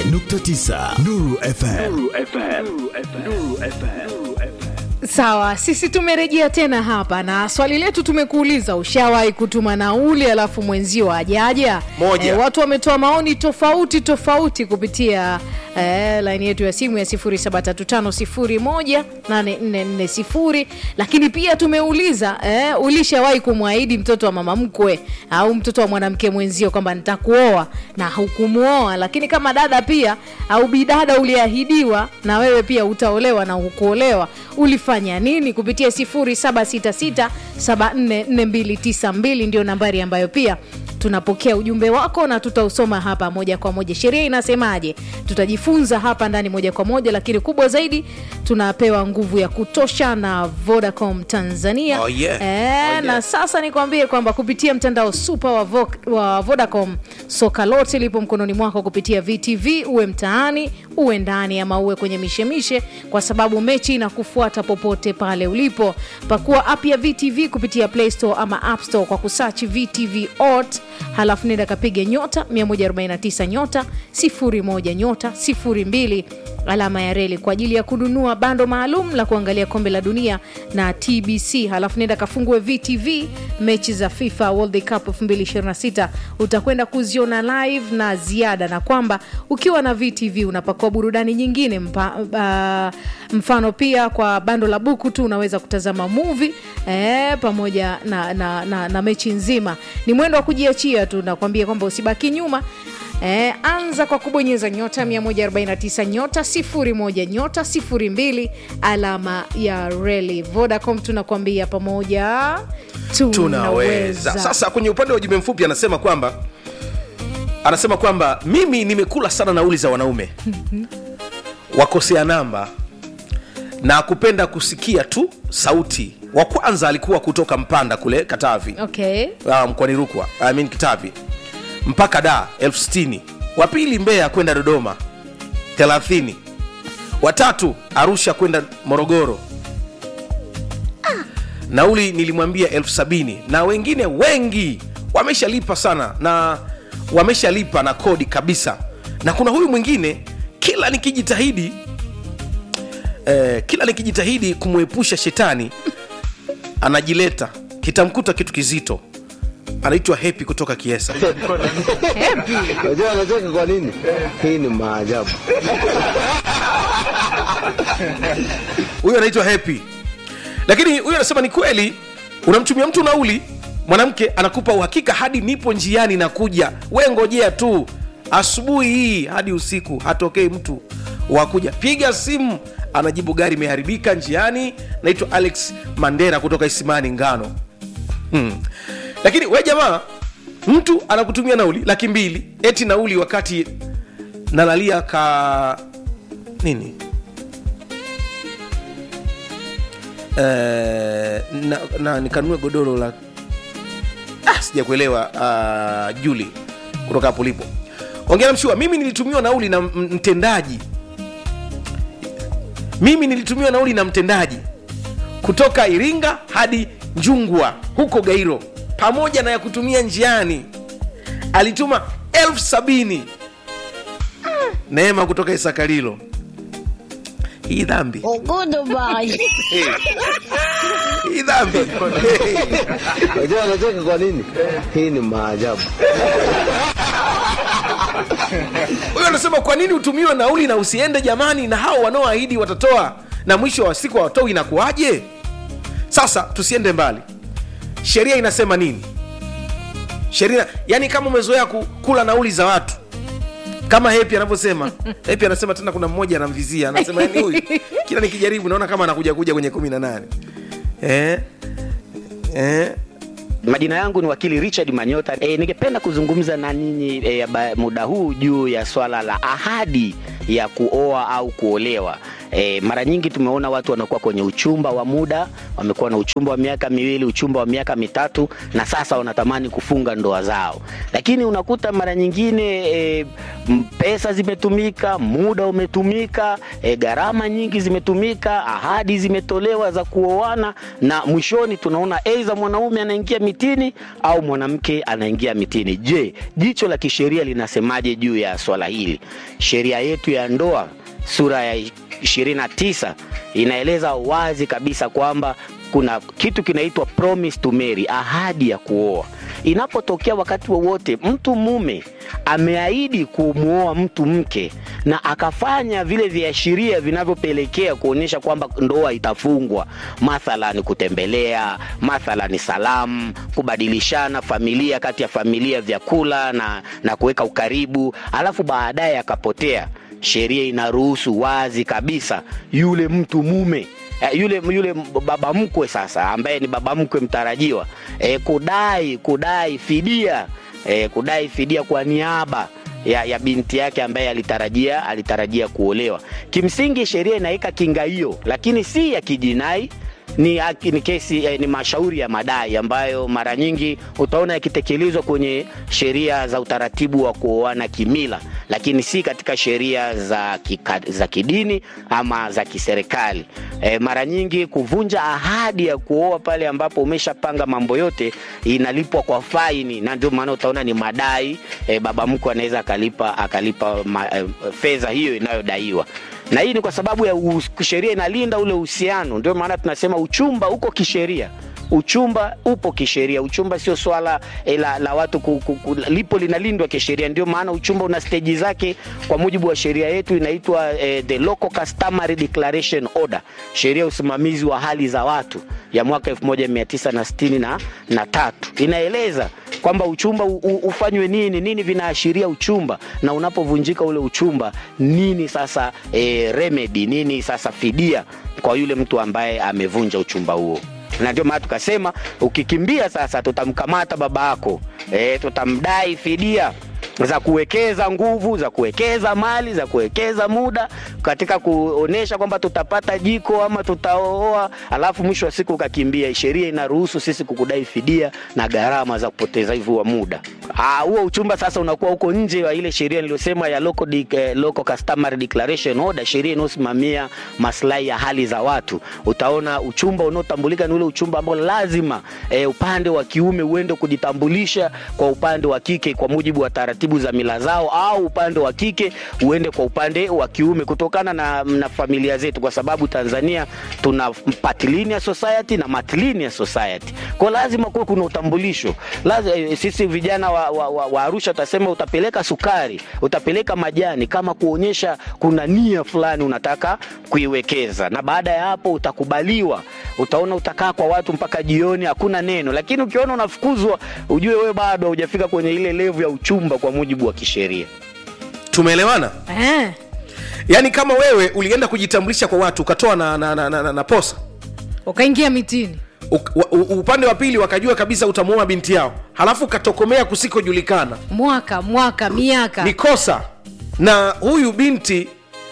88.9 Nuru FM. Sawa, sisi tumerejea tena hapa na swali letu tumekuuliza, ushawahi kutuma nauli alafu mwenzio ajaja? Moja. Eh, watu wametoa maoni tofauti tofauti kupitia eh, laini yetu ya simu ya 0735018440 lakini pia tumeuliza eh, ulishawahi kumwahidi mtoto wa mama mkwe au mtoto wa mwanamke mwenzio kwamba nitakuoa na hukumuoa, lakini kama dada pia au bidada uliahidiwa na wewe pia utaolewa na hukuolewa, ulifanya nini? Kupitia 0766744292 ndio nambari ambayo pia tunapokea ujumbe wako na tutausoma hapa moja kwa moja. Sheria inasemaje? Tutajifunza hapa ndani moja kwa moja, lakini kubwa zaidi tunapewa nguvu ya kutosha na Vodacom Tanzania. Oh, yeah. Eh, Oh, yeah. na sasa nikwambie kwamba kupitia mtandao super wa, Vo wa Vodacom soka lote lipo mkononi mwako kupitia VTV, uwe mtaani uwe ndani ama uwe kwenye mishemishe, kwa sababu mechi inakufuata popote pale ulipo. Pakua app ya VTV kupitia Play Store ama App Store kwa kusachi VTV Ot, halafu nenda kapige nyota 149 nyota 01 nyota 02 alama ya reli kwa ajili ya kununua bando maalum la kuangalia kombe la dunia na TBC. Halafu nenda kafungue VTV mechi za FIFA World Cup 2026 utakwenda kuziona live na ziada, na kwamba ukiwa na VTV unapakua burudani nyingine mpa, uh, mfano pia kwa bando la buku tu unaweza kutazama movie eh, pamoja na, na, na, na mechi nzima. Ni mwendo wa kujiachia tu, nakwambia kwamba usibaki nyuma. Eh, anza kwa kubonyeza nyota 149 nyota 01 nyota 02 alama ya reli. Vodacom tunakwambia pamoja tunaweza sasa kwenye upande wa ujumbe mfupi anasema kwamba anasema kwamba mimi nimekula sana nauli za wanaume wakosea namba na kupenda kusikia tu sauti wa kwanza alikuwa kutoka mpanda kule katavi Okay. uh, mkoani rukwa I mean kitavi mpaka da elfu sitini wa pili mbeya kwenda dodoma 30 watatu arusha kwenda morogoro nauli nilimwambia elfu sabini na wengine wengi wameshalipa sana na wameshalipa na kodi kabisa na kuna huyu mwingine kila nikijitahidi eh, kila nikijitahidi kumwepusha shetani anajileta kitamkuta kitu kizito anaitwa hepi kutoka kiesa Unajua anacheka kwa nini? Hii ni maajabu. huyu anaitwa hepi lakini huyu anasema ni kweli unamtumia mtu nauli mwanamke anakupa uhakika hadi nipo njiani na kuja we ngojea tu asubuhi hii hadi usiku hatokei mtu wakuja piga simu anajibu gari imeharibika njiani naitwa alex mandera kutoka isimani ngano hmm. lakini we jamaa mtu anakutumia nauli laki mbili eti nauli wakati nalalia ka nini Eh, na, na nikanunue godoro la ah, sijakuelewa uh, juli kutoka hapo ulipo ongea mshua mimi nilitumiwa nauli na m- mtendaji mimi nilitumiwa nauli na mtendaji kutoka iringa hadi njungwa huko gairo pamoja na ya kutumia njiani alituma elfu sabini neema kutoka isakalilo hii dhambi hii dhambi Unajua anacheka kwa nini? Hii ni maajabu. huyo anasema kwa nini utumiwe nauli na usiende jamani na hao wanaoahidi watatoa na mwisho wa siku hawatoi inakuwaje sasa tusiende mbali sheria inasema nini sheria yani kama umezoea ku- kula nauli za watu kama hepi anavyosema hepi anasema tena kuna mmoja anamvizia anasema yani huyu kila nikijaribu naona kama anakuja kuja kwenye kumi na nane eh? Eh? Majina yangu ni wakili Richard Manyota. E, ningependa kuzungumza na ninyi e, ba- muda huu juu ya swala la ahadi ya kuoa au kuolewa. E, mara nyingi tumeona watu wanakuwa kwenye uchumba wa muda, wamekuwa na uchumba wa miaka miwili, uchumba wa miaka mitatu, na sasa wanatamani kufunga ndoa zao, lakini unakuta mara nyingine e, m- pesa zimetumika, muda umetumika, e, gharama nyingi zimetumika, ahadi zimetolewa za kuoana, na mwishoni tunaona aidha mwanaume anaingia mitini au mwanamke anaingia mitini. Je, jicho la kisheria linasemaje juu ya swala hili? Sheria yetu ya ndoa sura ya 29 inaeleza wazi kabisa kwamba kuna kitu kinaitwa promise to marry, ahadi ya kuoa. Inapotokea wakati wowote mtu mume ameahidi kumwoa mtu mke na akafanya vile viashiria vinavyopelekea kuonyesha kwamba ndoa itafungwa, mathalan kutembelea, mathalan salamu, kubadilishana familia kati ya familia vyakula na, na kuweka ukaribu, alafu baadaye akapotea sheria inaruhusu wazi kabisa yule mtu mume eh, yule yule baba mkwe sasa ambaye ni baba mkwe mtarajiwa eh, kudai kudai fidia eh, kudai fidia kwa niaba ya, ya binti yake ambaye alitarajia alitarajia kuolewa. Kimsingi sheria inaweka kinga hiyo, lakini si ya kijinai ni, haki- ni kesi eh, ni mashauri ya madai ambayo mara nyingi utaona yakitekelezwa kwenye sheria za utaratibu wa kuoana kimila, lakini si katika sheria za, kika, za kidini ama za kiserikali. Eh, mara nyingi kuvunja ahadi ya kuoa pale ambapo umeshapanga mambo yote inalipwa kwa faini, na ndio maana utaona ni madai eh, baba mkwe anaweza akalipa akalipa ma, eh, fedha hiyo inayodaiwa na hii ni kwa sababu ya us- sheria inalinda ule uhusiano. Ndio maana tunasema uchumba uko kisheria, uchumba upo kisheria. Uchumba sio swala eh, la, la watu ku, ku, ku, lipo linalindwa kisheria. Ndio maana uchumba una steji zake kwa mujibu wa sheria yetu inaitwa eh, the Local Customary Declaration Order, sheria ya usimamizi wa hali za watu ya mwaka 1963 na, na tatu inaeleza kwamba uchumba u, u, ufanywe nini nini vinaashiria uchumba na unapovunjika ule uchumba nini sasa e, remedy nini sasa fidia kwa yule mtu ambaye amevunja uchumba huo na ndio maana tukasema ukikimbia sasa tutamkamata baba yako e, tutamdai fidia za kuwekeza nguvu za kuwekeza mali za kuwekeza muda katika kuonesha kwamba tutapata jiko ama tutaoa alafu mwisho wa siku ukakimbia sheria inaruhusu sisi kukudai fidia na gharama za kupoteza hivyo wa muda Ah, huo uchumba sasa unakuwa huko nje wa ile sheria niliyosema ya local, de, eh, local customary declaration order sheria inayosimamia maslahi ya hali za watu utaona uchumba unaotambulika ni ule uchumba ambao lazima eh, upande wa kiume uende kujitambulisha kwa upande wa kike kwa mujibu wa taratibu za mila zao au upande wa kike uende kwa upande wa kiume kutokana na, na familia zetu kwa sababu tanzania tuna patrilineal society na matrilineal society kwa lazima kuwe kuna utambulisho lazima, eh, sisi vijana wa, wa, wa, wa arusha utasema utapeleka sukari utapeleka majani kama kuonyesha kuna nia fulani unataka kuiwekeza na baada ya hapo utakubaliwa utaona utakaa kwa watu mpaka jioni hakuna neno lakini ukiona unafukuzwa ujue wewe bado haujafika kwenye ile levu ya uchumba kwa mujibu wa kisheria tumeelewana eh. yaani kama wewe ulienda kujitambulisha kwa watu ukatoa na, na, na, na, na, na posa ukaingia mitini Uk- wa- u- upande wa pili wakajua kabisa utamuoa binti yao halafu ukatokomea kusikojulikana mwaka mwaka miaka ni kosa na huyu binti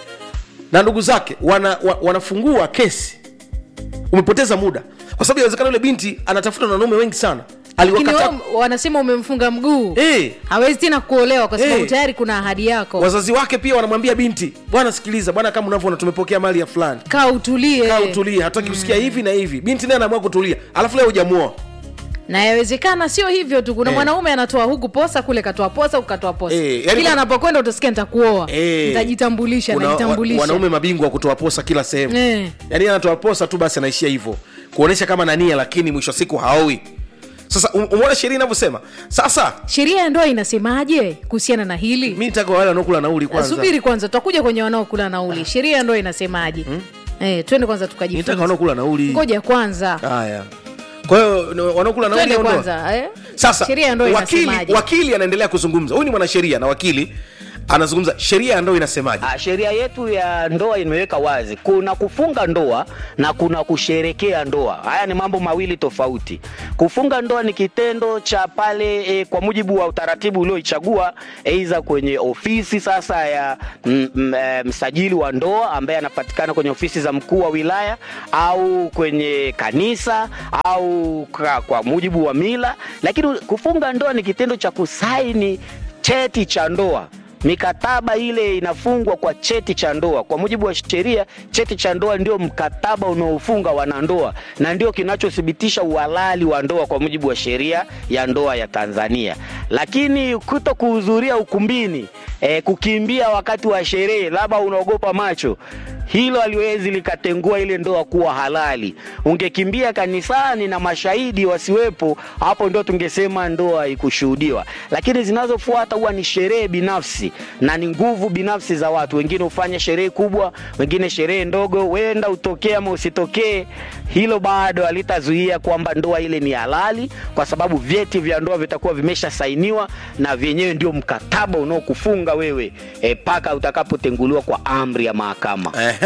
na ndugu zake wana, wa, wanafungua kesi umepoteza muda kwa sababu inawezekana yule binti anatafuta na wanaume wengi sana lakini aliwakata wao wanasema umemfunga mguu Eh. hawezi tena kuolewa kwa sababu Eh. tayari kuna ahadi yako wazazi wake pia wanamwambia binti bwana sikiliza bwana kama unavyoona tumepokea mali ya fulani kaa utulie kaa utulie hataki kusikia hivi na hivi binti naye anaamua kutulia alafu leo hujamuoa na yawezekana sio hivyo tu kuna Eh. mwanaume anatoa huku posa kule katoa posa ukatoa posa Eh, yani kila kuna- anapokwenda utasikia nitakuoa Eh. nitajitambulisha Kuna wa- najitambulisha wanaume mabingwa wa kutoa posa kila sehemu Eh. yaani yeye anatoa posa tu basi anaishia hivyo kuonyesha kama nania lakini mwisho wa siku haowi sasa um- umeona sheria inavyosema sasa sheria ya ndoa inasemaje kuhusiana na hili mi nitaka wale wanaokula nauli kwanza subiri kwanza tutakuja kwenye wanaokula nauli sheria ya ndoa inasemaje eh, twende kwanza nitaka tukajifunza wanaokula nauli ngoja kwanza haya kwa hiyo no- wanaokula nauli twende au ndoa? kwanza eh? sasa sheria ya ndoa wakili, inasemaje wakili anaendelea kuzungumza huyu ni mwanasheria na wakili anazungumza sheria ya ndoa inasemaje Ah, sheria yetu ya ndoa imeweka wazi, kuna kufunga ndoa na kuna kusherekea ndoa. Haya ni mambo mawili tofauti. Kufunga ndoa ni kitendo cha pale e, kwa mujibu wa utaratibu ulioichagua, aidha kwenye ofisi sasa ya m, m, e, msajili wa ndoa ambaye anapatikana kwenye ofisi za mkuu wa wilaya au kwenye kanisa au kwa, kwa mujibu wa mila, lakini kufunga ndoa ni kitendo cha kusaini cheti cha ndoa mikataba ile inafungwa kwa cheti cha ndoa. Kwa mujibu wa sheria, cheti cha ndoa ndio mkataba unaofunga wanandoa na ndio kinachothibitisha uhalali wa ndoa kwa mujibu wa sheria ya ndoa ya Tanzania. Lakini kuto kuhudhuria ukumbini, eh, kukimbia wakati wa sherehe, labda unaogopa macho hilo haliwezi likatengua ile ndoa kuwa halali. Ungekimbia kanisani na mashahidi wasiwepo, hapo ndio tungesema ndoa ikushuhudiwa. Lakini zinazofuata huwa ni sherehe binafsi na ni nguvu binafsi za watu. Wengine hufanya sherehe kubwa, wengine sherehe ndogo, wenda utokee ama usitokee. Hilo bado halitazuia kwamba ndoa ile ni halali, kwa sababu vyeti vya ndoa vitakuwa vimeshasainiwa na vyenyewe ndio mkataba unaokufunga wewe mpaka utakapotenguliwa kwa amri ya mahakama. Ehe.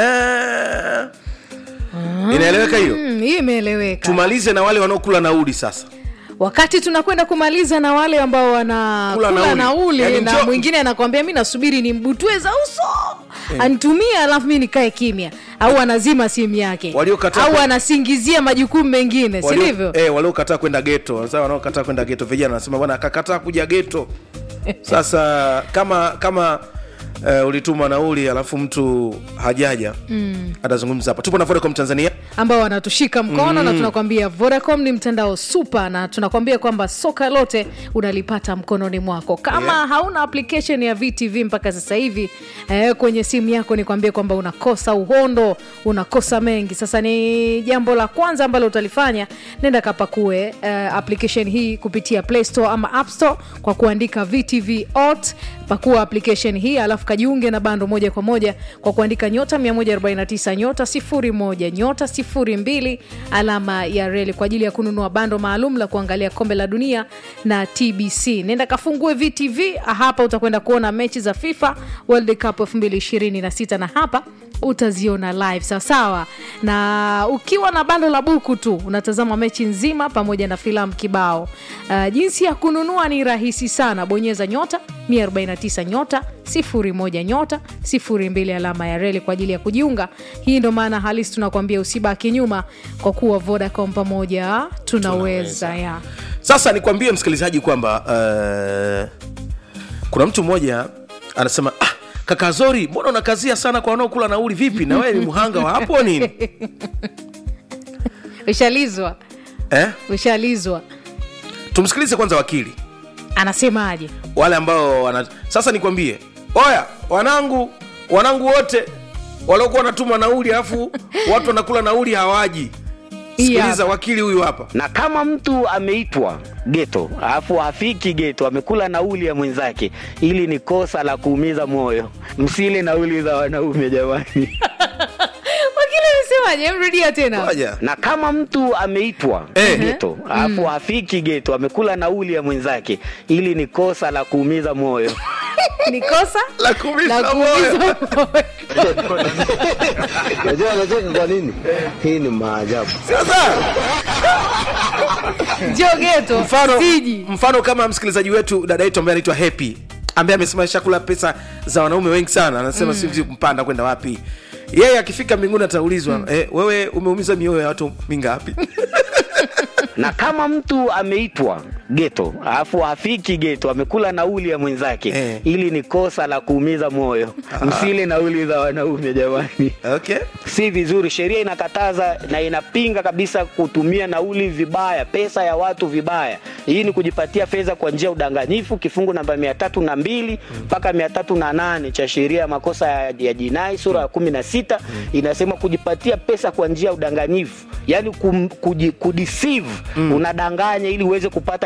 inaeleweka hiyo Mm, hii imeeleweka tumalize na wale wanaokula nauli sasa wakati tunakwenda kumaliza na wale ambao wanakula Kula nauli, nauli. Yaani na njoo- mwingine anakwambia mi nasubiri ni mbutue za uso anitumie alafu mi nikae kimya au anazima simu yake Waliokataa au ku- anasingizia majukumu mengine si Walio- ndivyo eh, waliokataa kwenda geto sasa wanaokataa kwenda geto vijana wanasema bwana akakataa kuja geto sasa kama kama uh, ulituma nauli alafu mtu hajaja mm. atazungumza hapa tupo na vodacom tanzania ambao wanatushika mkono na tunakwambia vodacom ni mtandao super na tunakwambia kwamba soka lote unalipata mkononi mwako kama Yeah. hauna application ya vtv mpaka sasa hivi eh, kwenye simu yako nikwambie kwamba unakosa uhondo unakosa mengi sasa ni jambo la kwanza ambalo utalifanya nenda kapakue eh, application hii kupitia play store ama app store kwa kuandika vtv ot pakua application hii alafu kajiunge na bando moja kwa moja kwa kuandika nyota 149 nyota 01 nyota 02 alama ya reli kwa ajili ya kununua bando maalum la kuangalia kombe la dunia na tbc nenda kafungue vtv hapa utakwenda kuona mechi za fifa world cup 2026 na hapa utaziona live sawasawa na ukiwa na bando la buku tu unatazama mechi nzima pamoja na filamu kibao uh, jinsi ya kununua ni rahisi sana bonyeza nyota 149 nyota 01 nyota 02 alama ya reli kwa ajili ya kujiunga hii ndo maana halisi tunakuambia usibaki nyuma kwa kuwa vodacom pamoja tunaweza ya sasa nikwambie msikilizaji kwamba uh, kuna mtu mmoja anasema ah, kaka zori mbona unakazia sana kwa wanaokula nauli vipi na wewe ni mhanga wa hapo nini ushalizwa eh? ushalizwa tumsikilize kwanza wakili anasemaje wale ambao wana... sasa nikwambie oya wanangu wanangu wote waliokuwa wanatuma nauli alafu watu wanakula nauli hawaji Hii sikiliza hapa. wakili huyu hapa na kama mtu ameitwa geto alafu hafiki geto amekula nauli ya mwenzake ili ni kosa la kuumiza moyo msile nauli za wanaume jamani wakili amesemaje mrudia tena Ngoja. na kama mtu ameitwa Eh. geto alafu hafiki geto amekula nauli ya mwenzake ili ni kosa la kuumiza moyo ni kosa La kuumiza la moyo. kuumiza moyo. Unajua anacheka kwa nini? Hii ni maajabu. sasa njoo geto mfano, siji mfano kama msikilizaji wetu dada yetu ambaye anaitwa happy ambaye amesema shakula pesa za wanaume wengi sana anasema mm. siwezi kumpanda kwenda wapi yeye akifika mbinguni ataulizwa mm. eh, wewe umeumiza mioyo ya watu mingapi na kama mtu ameitwa geto alafu hafiki geto amekula nauli ya mwenzake Eh. ili ni kosa la kuumiza moyo msile nauli za wanaume jamani okay si vizuri sheria inakataza na inapinga kabisa kutumia nauli vibaya pesa ya watu vibaya hii ni kujipatia fedha kwa njia ya udanganyifu kifungu namba mia tatu na mbili mpaka mia tatu na nane cha sheria ya makosa ya, ya jinai sura ya kumi na sita inasema kujipatia pesa kwa njia ya udanganyifu yaani kum, kuji, kudeceive unadanganya ili uweze kupata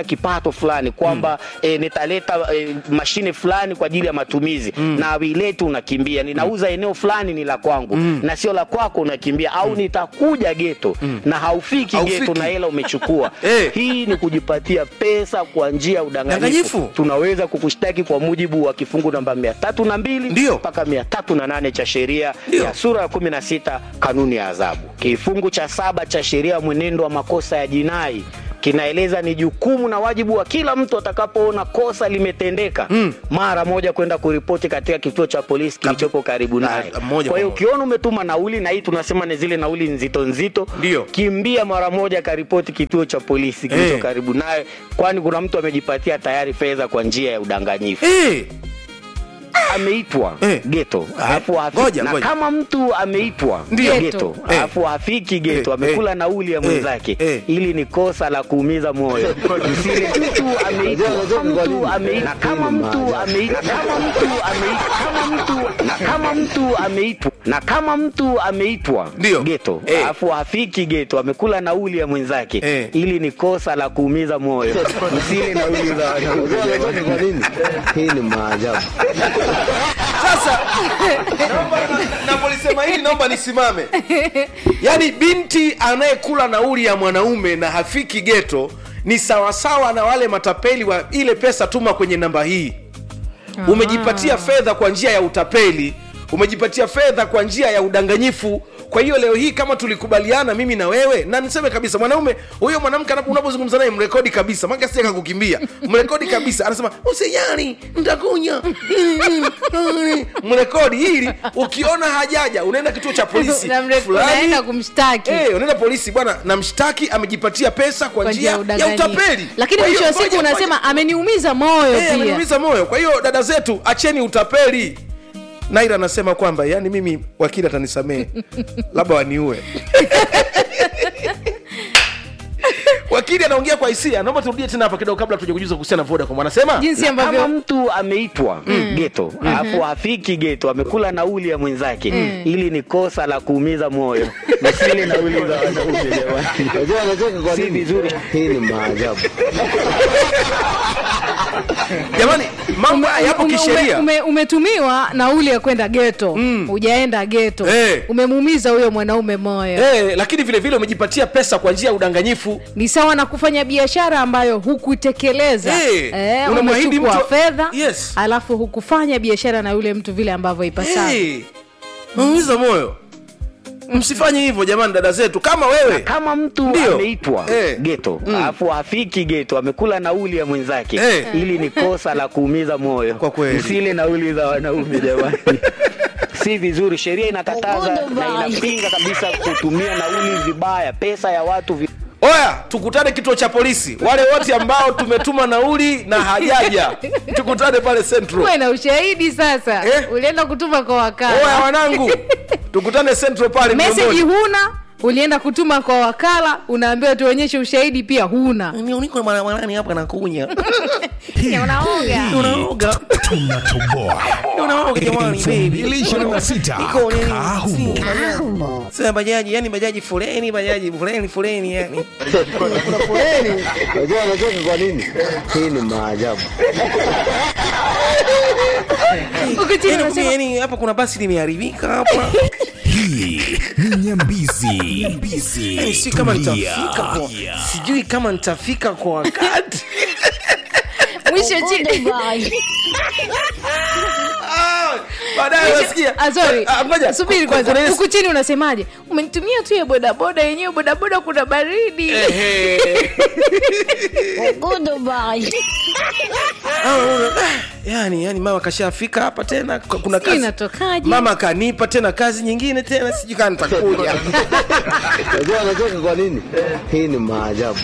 kipato fulani kwamba eh, nitaleta eh, mashine fulani kwa ajili ya matumizi na wileti unakimbia ninauza eneo fulani ni la kwangu na sio la kwako unakimbia au nitakuja geto na haufiki Haufiki. geto na hela umechukua Eh. hii ni kujipatia pesa kwa njia ya udanganyifu Danganyifu. tunaweza kukushtaki kwa mujibu wa kifungu namba mia tatu na mbili Ndio. mpaka mia tatu na nane cha sheria Ndio. ya sura ya kumi na sita kanuni ya adhabu kifungu cha saba cha sheria ya mwenendo wa makosa ya jinai kinaeleza ni jukumu na wajibu wa kila mtu atakapoona kosa limetendeka mm. mara moja kwenda kuripoti katika kituo cha polisi kilichopo karibu Na- naye moja kwa hiyo kwa moja. ukiona umetuma nauli na hii tunasema ni zile nauli nzito nzito Ndio. kimbia mara moja karipoti kituo cha polisi kilicho Eh. karibu naye kwani kuna mtu amejipatia tayari fedha kwa njia ya udanganyifu Eh, ameitwa Eh. geto Ah, alafu hafiki- ngoja, na ngoja. kama mtu ameitwa Ndio. geto Eh. alafu hafiki geto Eh, amekula eh. nauli ya Eh, mwenzake eh. ili ni kosa la kuumiza moyo msile mtu ameitwa Unajua- unajua mtu kwa nini? ameitwa na kama mtu ameitwa kama mtu ameitwa kama mtu na kama mtu ameitwa na kama mtu ameitwa Ndio. geto Eh. alafu hafiki geto amekula nauli ya mwenzake Eh. ili ni kosa la kuumiza moyo msile nauli za wanaume Unajua anacheka kwa nini? Hii ni maajabu. sasa naomba na- napolisema hili naomba nisimame yaani binti anayekula nauli ya mwanaume na hafiki geto ni sawasawa na wale matapeli wa ile pesa tuma kwenye namba hii umejipatia fedha kwa njia ya utapeli umejipatia fedha kwa njia ya udanganyifu kwa hiyo leo hii kama tulikubaliana mimi na wewe na niseme kabisa mwanaume huyo mwanamke anapo- unapozungumza naye mrekodi kabisa maka sija kakukimbia mrekodi kabisa anasema usijali ntakunya mrekodi ili ukiona hajaja unaenda kituo cha polisi Na mre- fulani. unaenda kumshtaki. Eh, unaenda polisi bwana namshtaki amejipatia pesa kwa kwa njia ya udanganyifu. utapeli lakini Kwa hiyo, mwisho wa siku ngoja, unasema ngoja. ameniumiza moyo Eh, pia ameniumiza moyo kwa hiyo dada zetu acheni utapeli naira anasema kwamba yani mimi wakili atanisamehe labda waniue wakili anaongea kwa hisia naomba turudie tena hapa kidogo kabla tuja kujuza kuhusiana na vodacom anasema jinsi na kama ambavyo mtu ameitwa geto alafu hafiki geto amekula nauli ya mwenzake ili ni kosa la kuumiza moyo msile nauli za wanaume jamani Unajua anacheka kwa Si nini? vizuri. Hii ni maajabu. jamani mambo haya yapo ume- ume- kisheria ume- umetumiwa nauli ya kwenda geto hujaenda geto Eh. umemuumiza huyo mwanaume moyo Eh, lakini vile vile umejipatia pesa kwa njia ya udanganyifu ni sawa na kufanya biashara ambayo hukutekeleza Eh, eh, unamwahidi umechukua mtu- fedha Yes. alafu hukufanya biashara na yule mtu vile ambavyo ipasavyo hey, umeumiza moyo msifanye hivyo jamani dada zetu kama wewe kama mtu Ndio. ameitwa Eh. geto alafu hafiki geto amekula nauli ya mwenzake Eh. ili ni kosa la kuumiza moyo Kwa kweli. msile nauli za wanaume jamani si vizuri sheria inakataza na inapinga kabisa kutumia nauli vibaya pesa ya watu vi... oya tukutane kituo cha polisi wale wote ambao tumetuma nauli na hajaja tukutane pale central uwe na ushahidi sasa Eh? ulienda kutuma kwa oya wakala wanangu tukutane central pale meseji Mlondoni. huna ulienda kutuma kwa wakala unaambiwa tuonyeshe ushahidi pia huna niko mwanani hapa nakunya unaoga unaoga tunatoboa unaoga jamani baby 2026 Niko nini? kaa humo sasa bajaji yani bajaji foleni bajaji foleni foleni yani Kuna foleni. Unajua anacheka kwa nini? Hii ni maajabu. Huku chini yani, unasema, yani hapa kuna basi limeharibika hapa hii ni nyambizi nyambizi yani si kama Tulia. nitafika kwa sijui kama nitafika kwa wakati mwisho chini Ah, baadaye unasikia Ah, sorry. Ah, ngoja. subiri Kuna- kwanza kuna ile- huku chini unasemaje umenitumia tu ya bodaboda yenyewe bodaboda kuna baridi Ehe. Ah, unaona, ah, yani yani mama kashafika hapa tena k- kuna Sijui kazi inatokaje. mama kanipa tena kazi nyingine tena sijui kaa nitakuja Unajua anacheka kwa nini? Hii ni maajabu.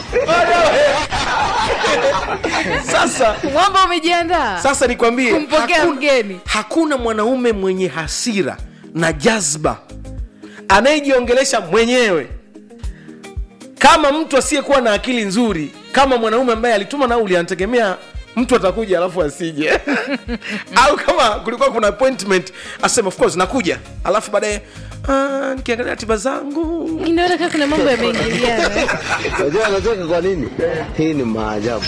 sasa mwamba umejiandaa sasa nikwambie Kumpokea hakuna- mgeni. hakuna mwanaume mwenye hasira na jazba anayejiongelesha mwenyewe kama mtu asiyekuwa na akili nzuri kama mwanaume ambaye alituma nauli anategemea mtu atakuja alafu asije au kama kulikuwa kuna appointment asema of course nakuja alafu baadaye Ah, nikiangalia ratiba zangu inaona kaa kuna mambo yameingiliana Unajua anacheka kwa nini? Hii ni maajabu.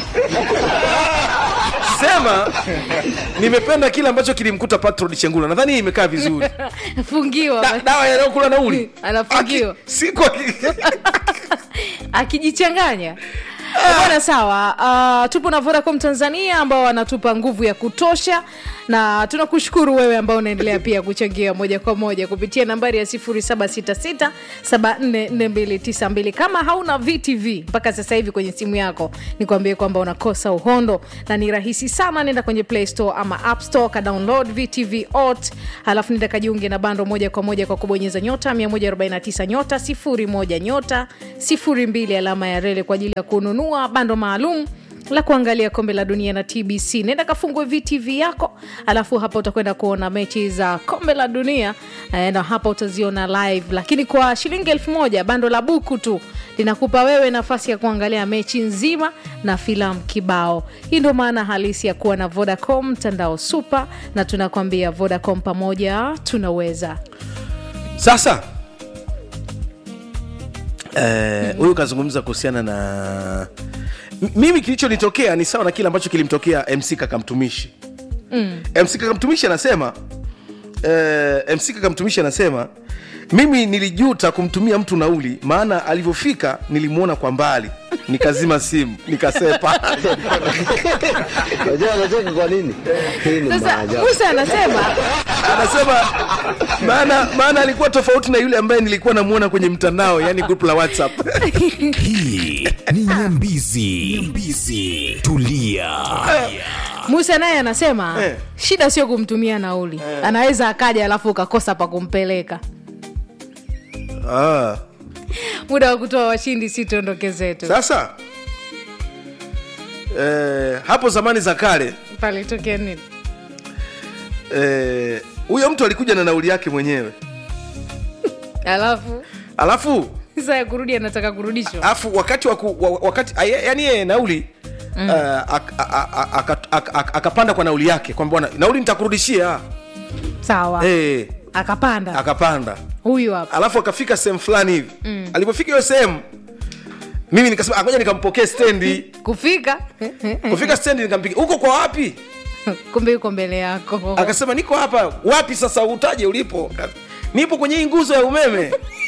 sema nimependa kile ambacho kilimkuta patrod chengula nadhani hii imekaa vizuri fungiwa da, dawa yanayokula nauli Anafungiwa. Aki- siku akijichanganya bwana sawa uh, tupo na vodacom tanzania ambao wanatupa nguvu ya kutosha na tunakushukuru wewe ambao unaendelea pia kuchangia moja kwa moja kupitia nambari ya 766744292 kama hauna vtv mpaka sasa hivi kwenye simu yako nikwambie kwamba unakosa uhondo na ni rahisi sana nenda kwenye play store ama app store ka download vtv ot halafu nenda kajiunge na bando moja kwa moja kwa kubonyeza nyota 149 nyota 01 nyota 02 alama ya rele kwa ajili ya kununua bando maalum la kuangalia kombe la dunia na tbc nenda kafungue vtv yako alafu hapa utakwenda kuona mechi za kombe la dunia eh, na hapa utaziona live lakini kwa shilingi elfu moja bando la buku tu linakupa wewe nafasi ya kuangalia mechi nzima na filamu kibao hii ndio maana halisi ya kuwa na vodacom mtandao super na tunakwambia vodacom pamoja tunaweza sasa eh, huyu kazungumza kuhusiana na M- mimi kilichonitokea ni sawa na kile ambacho kilimtokea mc kakamtumishi mm. mc kakamtumishi anasema eh, mc kakamtumishi anasema mimi nilijuta kumtumia mtu nauli maana alivyofika nilimwona kwa mbali nikazima simu nikasepa Unajua anacheka kwa nini? Hii ni sasa maajabu. musa anasema anasema maana maana alikuwa tofauti na yule ambaye nilikuwa namwona kwenye mtandao yani group la whatsapp hii ni nyambizi nyambizi tulia musa naye anasema Eh. shida sio kumtumia nauli anaweza akaja alafu ukakosa pa kumpeleka ah. muda wa kutoa washindi si tuondoke zetu sasa eh, hapo zamani za kale palitokea nini eh, huyo mtu alikuja na nauli yake mwenyewe alafu alafu saa ya kurudi anataka kurudishwa alafu wakati waku, wa, wakati a- yani yeye nauli mm. uh, ak- a- a- a- aka- aka- aka- akapanda kwa nauli yake kwamba bwana nauli nitakurudishia sawa eh, akapanda akapanda huyu hapa alafu akafika sehemu fulani hivi mm. alipofika hiyo sehemu mimi nikasema "Ah, ngoja nikampokee stendi kufika kufika stendi nikampiga huko kwa wapi kumbe yuko mbele yako akasema niko hapa wapi sasa utaje ulipo Ka- nipo kwenye hii nguzo ya umeme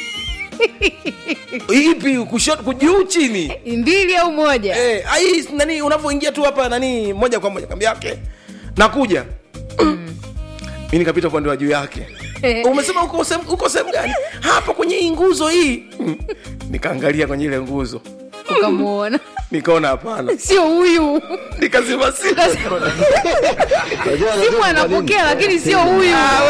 ipi kushoto kujuu chini mbili au moja eh, ai nani unavyoingia tu hapa nani moja kwa moja kambi yake nakuja mi nikapita upande wa juu yake umesema uko sehemu- uko sehemu gani hapa kwenye hii nguzo hii nikaangalia kwenye ile nguzo ukamwona nikaona hapana sio huyu nikazima simu Unajua anacheka simu kwa nini? anapokea lakini sio huyu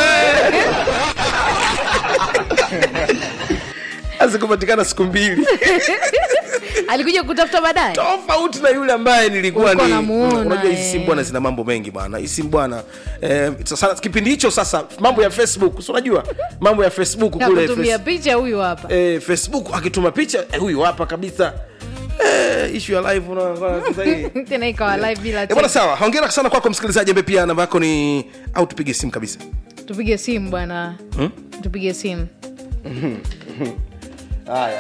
azikupatikana siku mbili alikuja kutafuta baadaye tofauti na yule ambaye nilikuwa Ulikuwa ni unamuona, unajua hizi eh. simu bwana zina mambo mengi bwana hizi simu bwana eh, sasa kipindi hicho sasa mambo ya facebook si unajua mambo ya facebook kule nakutumia face- picha huyu hapa eh, facebook akituma picha eh, huyu hapa kabisa eh, ishu ya live unaona sasa hii tena ikawa live bila Eh, bwana tena. sawa hongera sana kwako msikilizaji ambaye pia namba yako ni au tupige simu kabisa tupige simu bwana tupige simu haya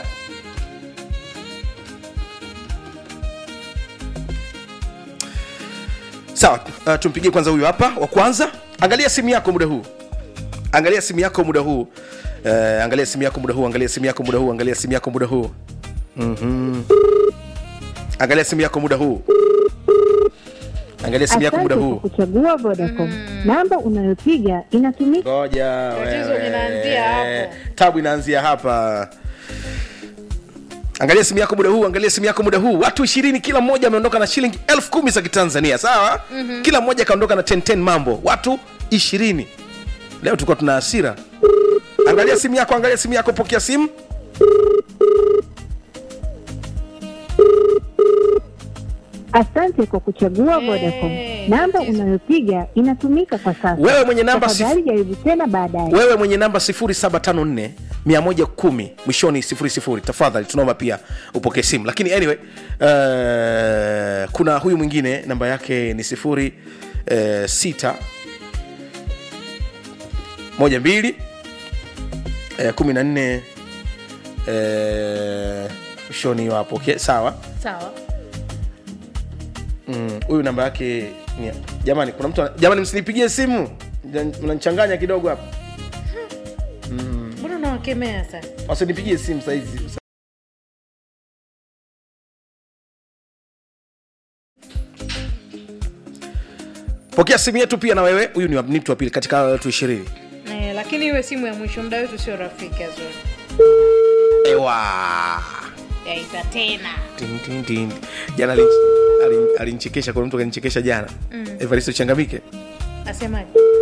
sawa uh, tumpigie kwanza huyu hapa wa kwanza angalia simu yako muda huu angalia simu yako muda huu uh, angalia simu yako muda huu angalia simu yako muda huu angalia simu yako muda huu mm-hmm. angalia simu yako muda huu angalia simu yako muda Asante huu kwa kuchagua Vodacom. Namba unayopiga inatumika. ngoja Tatizo wewe. linaanzia hapo. tabu inaanzia hapa angalia simu yako muda huu angalia simu yako muda huu watu ishirini kila mmoja ameondoka na shilingi elfu kumi za kitanzania sawa mm-hmm. kila mmoja akaondoka na 10 mambo watu ishirini leo tulikuwa tuna hasira angalia simu yako angalia simu yako pokea simu Asante kwa kuchagua Eh, Vodacom. Namba tatizo. unayopiga inatumika kwa sasa. wewe mwenye namba sif- Tafadhali jaribu tena baadaye. wewe mwenye namba 0754 110 mwishoni 00 tafadhali tunaomba pia upokee simu lakini anyway uh, kuna huyu mwingine namba yake ni sifuri uh, sita moja mbili eh, kumi na nne eh, mwishoni wapo okay, sawa sawa Mm, huyu namba yake ni jamani kuna mtu ana- jamani msinipigie simu Mna- mnanichanganya kidogo hapa mbona unawakemea sasa wasinipigie simu saizi pokea simu yetu pia na wewe huyu ni wa- ni mtu wa pili katika wale watu ishirini eh, lakini iwe simu ya mwisho muda wetu sio rafiki azuri ewa yaita tena Tin, tin, tin. jana alin- alin- alinchekesha kuna mtu akanichekesha jana mm. evaristo changamike asemaje